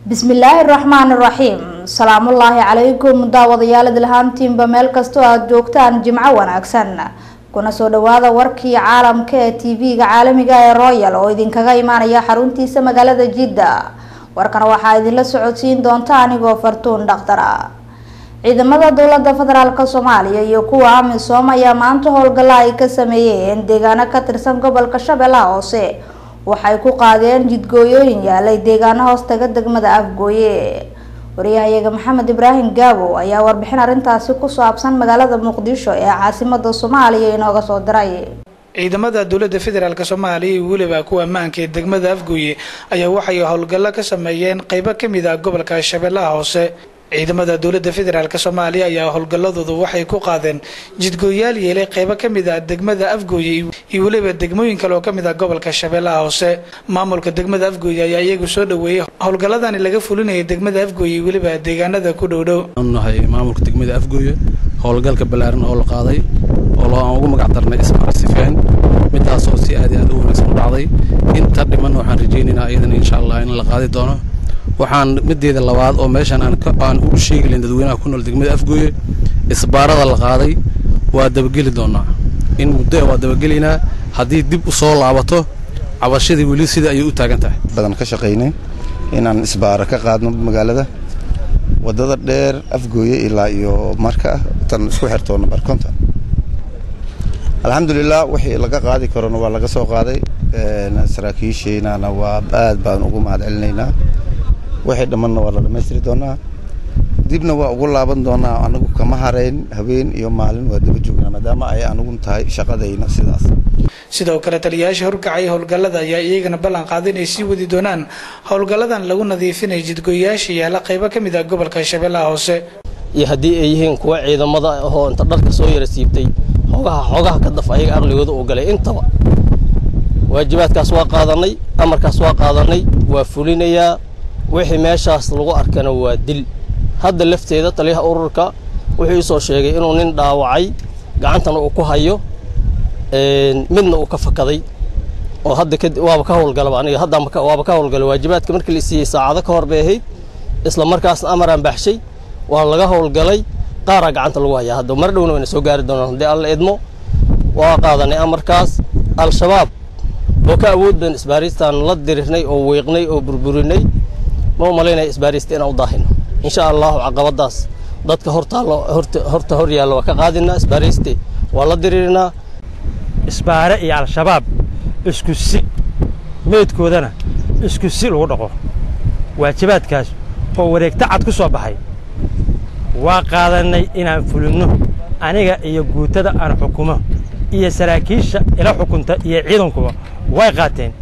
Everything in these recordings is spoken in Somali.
bismillaahi raxmaani raxiim salaamullaahi calaykum daawadayaal idilhaantiinba meel kastoo aada joogtaan jimco wanaagsan kuna soo dhawaada warkii caalamka ee tv-ga caalamiga ee royal oo idinkaga imaanaya xaruntiisa magaalada jidda warkana waxaa idinla socodsiin doonta anigoo fartuun dhakhtara ciidamada dowlada federaalk soomaaliya iyo kuwa amisom ayaa maanta howlgalla ay ka sameeyeen deegaano ka tirsan gobolka shabeellaha hoose waxay ku qaadeen jidgooyooyin yaalay deegaano hoostaga degmada afgooye wariyahayaga maxamed ibraahim gaabo ayaa warbixin arrintaasi ku saabsan magaalada muqdisho ee caasimada soomaaliya inooga soo diray ciidamada dowladda federaalk soomaaliya iyo weliba kuwa ammaanka ee degmada afgooye ayaa waxay howlgallo ka sameeyeen qeybo kamid ah gobolka shabeellaha hoose ciidamada dowladda federaalk soomaaliya ayaa howlgalladoodu waxay ku qaadeen jidgooyaal yeelay qeybo kamid ah degmada afgooye iyo weliba degmooyin kale oo kamid ah gobolka shabeellaha hoose maamulka degmada afgooye ayaa iyagu soo dhaweeyey howlgalladani laga fulinayay degmada afgooye iyo weliba deegaanada ku dhowdhow nahay maamulka degmada afgooye howlgalka ballaaran oo la qaaday oo aan ugu magac darnay ismarsifeen midaasoo si aad aad u wanaagsan u dhacday inta dhiman waxaan rajaynaynaa iyadana insha allah in la qaadi doono waxaan mideeda labaad oo meeshan aan ugu sheegi lahin dadweynaha ku nool degmada afgooye isbaarada la qaaday waa dabageli doonaa in muddo waa dabagelaynaa haddii dib u soo laabato cabashadii weli sida ayay u taagan tahay badan ka shaqaynay inaan isbaaro ka qaadno magaalada waddada dheer afgooye ilaa iyo marka tan isku xirtoo nambar konton alxamdulilah wixii laga qaadi karona waa laga soo qaaday saraakiisheynana waa aad baan ugu mahad celinaynaa wixii dhammanna waa la dhammaystiri doonaa dibna waa ugu laaban doonaa anagu kama harayn habeen iyo maalin waa daba joognaa maadaama ay anagu tahay shaqadayna sidaas sidoo kale taliyayaasha horkacay howlgallada ayaa iyagana ballan qaaday inay sii wadi doonaan howlgalladan lagu nadiifinaya jidgooyayaasha yaala qaybo ka mid ah gobolka shabeellaha hoose iyo haddii ay yihiin kuwa ciidamada ahoo inta dharka soo yara siibtay xoogaha xoogaha ka daf ayaga aqligooda uu galay intaba waajibaadkaas waa qaadanay amarkaas waa qaadanay waa fulinayaa wixii meeshaas lagu arkana waa dil hadda lafteeda taliyaha ururka wuxuu iisoo sheegay inuu nin dhaawacay gacantana uu ku hayo midna uu ka fakaday oo hadda waaba ka howlgalaba aniga hadda waaba ka howlgalay waajibaadka markii la siiyey saacado ka hor bay ahayd isla markaasna amaraan baxshay waa laga howlgalay qaaraa gacanta lagu hayaa hadda mar dhowna wayna soo gaari doonaan haddii alla idmo waa qaadanay amarkaas al-shabaab oo ka awood badan isbaaristaan la dirirnay oo weeqnay oo burburinay ma u malaynaya isbaarista inaan u daahino insha allahu caqabadaas dadka hortaalo horta hor yaalla waa ka qaadinaa isbaariste waa la diriirinaa isbaare iyo al-shabaab isku si meydkoodana isku si lagu dhaqo waajibaadkaas oo wareegta cad ku soo baxay waa qaadannay inaan fulinno aniga iyo guutada aan xukumo iyo saraakiisha ila xukunta iyo ciidankuba way qaateen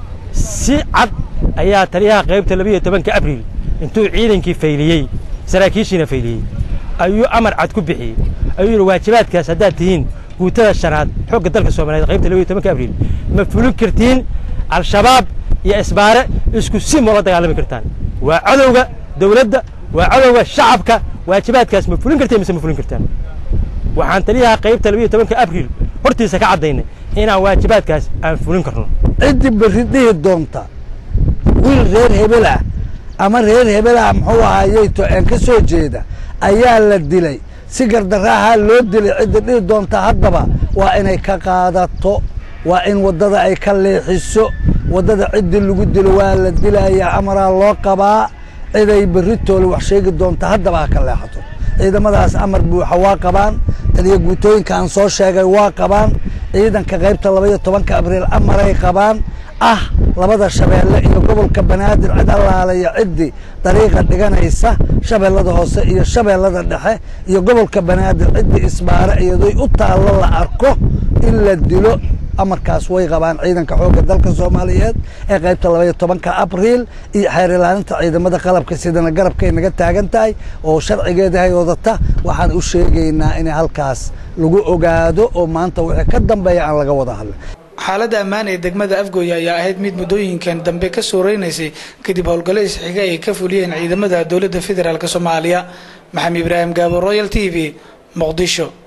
si cad ayaa taliyaha qaybta labiiyo tobanka abriil intuu ciidankii fayliyey saraakiishiina fayliyey ayuu amar cad ku bixiyey ayuu yidhi waajibaadkaas haddaad tihiin guutada shanaad xoogga dalka soomaaliyeed qaybta labiiyo tobanka abriil ma fulin kartiin al-shabaab iyo isbaare isku si ma la dagaalami kartaan waa cadowga dawladda waa cadowga shacabka waajibaadkaas ma fulin kartiin mise ma fulin kartaan waxaan taliyaha qaybta labiiyo tobanka abriil hortiisa ka caddaynay inaan waajibaadkaas aan fulin karno ciddii berri dhihi doonta wiil reer hebel ah ama reer hebel ah muxuu ahayey to-een ka soo jeeda ayaa la dilay si gardaraahaa loo dilay cidda dhihi doonta haddaba waa inay ka qaadato waa in waddada ay ka leexiso waddada ciddii lagu dilo waa la dilayaa amaraa loo qabaa ciday berri toole wax sheegi doonta haddaba ha ka leexato ciidamadaas amar buuxa waa qabaan taliya guutooyinka aan soo sheegay waa qabaan ciidanka qaybta labaiyo tobanka abriil amaray qabaan ah labada shabeelle iyo gobolka banaadir cid allaalaya ciddii dariiqa dhiganaysa shabeellada hoose iyo shabeellada dhexe iyo gobolka banaadir ciddii isbaare iyadoy u taallo la arko in la dilo amarkaas way qabaan ciidanka xoogga dalka soomaaliyeed ee qaybta labaiyo tobanka abriil iyo xeer ilaalinta ciidamada qalabka sidana garabkay naga taagan tahay oo sharcigeedahay wadata waxaan u sheegaynaa in halkaas lagu ogaado oo maanta wixii ka dambeeya aan laga wada hadlin xaaladda ammaan ee degmada afgooye ayaa ahayd mid muddooyinkan dambe ka suuraynaysay kadib howlgallo isxiga ay ka fuliyeen ciidamada dowladda federaalk soomaaliya maxamed ibraahim gaabo royal t v muqdisho